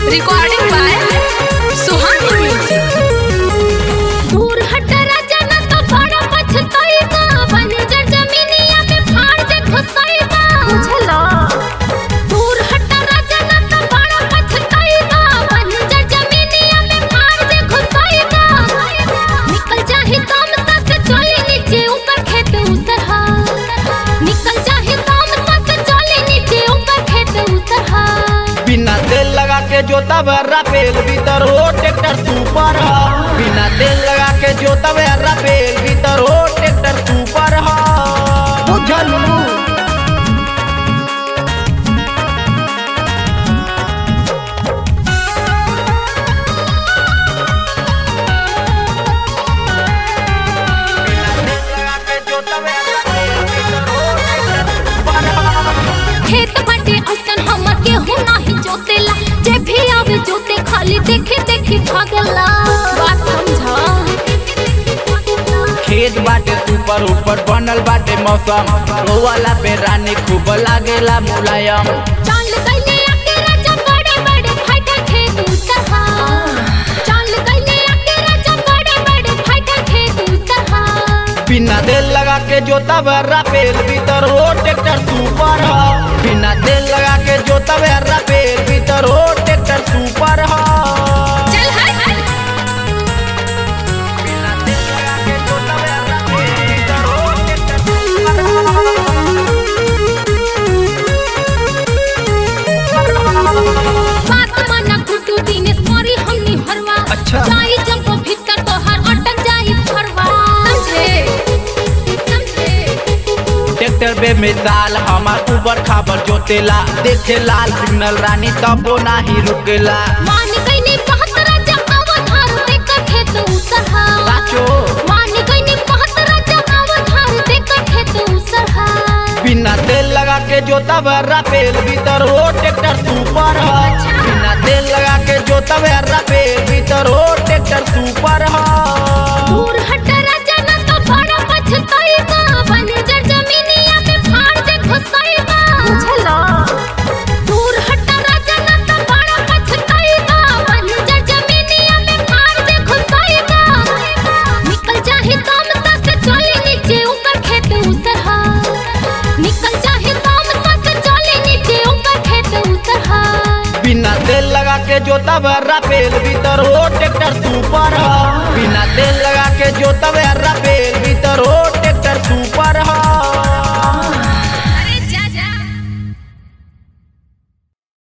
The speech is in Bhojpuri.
Recording by Suhani Music. दूर हट राजा ना तो बड़ा पछताएगा बंजर जमीनिया में फाड़ दे घुसाएगा बुझलो दूर हट राजा ना तो बड़ा पछताएगा बंजर जमीनिया में फाड़ दे घुसाएगा निकल जाहे काम सा से चले नीचे ऊपर खेत उसरहा निकल जाहे काम सा से चले नीचे ऊपर खेत उसरहा बिना तेल लगा के जोता बर्रा पेल भीतर हो ट्रैक्टर सुपर ह बिना तेल लगा के जोता बर्रा पेल भीतर हो ट्रैक्टर सुपर ह बुझलू बिना तेल लगा के जोता बर्रा पेल भीतर हो ट्रैक्टर सुपर ह खेत बाटे असन हमर गेहूं नाही जोतेला जे भी आवे जोते खाली देखे देखे भागला बात समझा खेत बाटे ऊपर ऊपर बनल बाटे मौसम वाला पे रानी खूब लागेला मुलायम चाल गईले आके राजा बड़े बड़े फाइटर खेत उसहा चाल गईले आके राजा बड़े बड़े फाइटर खेत उसहा बिना तेल लगा के जोता बर्रा पेल भीतर हो ट्रैक्टर सुपर ह बिना तेल लगा के जोता बर्रा पेल भीतर हो ट्रैक्टर सुपर ह चल हट बिना तेल लगा के जोता बर्रा पेल भीतर हो ट्रैक्टर सुपर बात माना गुड्डू दिनेश मोरी हमनी हरवा अच्छा। जाई जब वो भीतर तोहर अटक जाई फरवा समझे समझे ट्रैक्टर बे मिसाल हमार ऊबर खाबर जोतेला देखे लाल सिग्नल रानी तबो नाही रुकेला मान गईनी बहुत राजा अवधार देकर खेत उसरहा साचो मान गईनी बहुत राजा अवधार देकर खेत उसरहा बिना तेल लगा के जोता बर्रा पेल भीतर हो ट्रैक्टर सुपर ह बिना तेल लगा के जोता बर्रा पेल भीतर हो ट्रैक्टर सुपर ह दूर हट राजा ना तो बड़ा पछताएगा बंजर जमीनिया में फाड़ दे घुसाएगा बुझलो दूर हट राजा ना तो बड़ा पछताएगा बंजर जमीनिया में फाड़ दे घुसाएगा निकल जाहे काम सा से चले नीचे ऊपर खेत उसरहा निकल जाहे काम सा से चले नीचे ऊपर खेत उसरहा बिना तेल लगा के जोता बर्रा पेल भीतर हो ट्रैक्टर सुपर ह बिना तेल लगा के जोता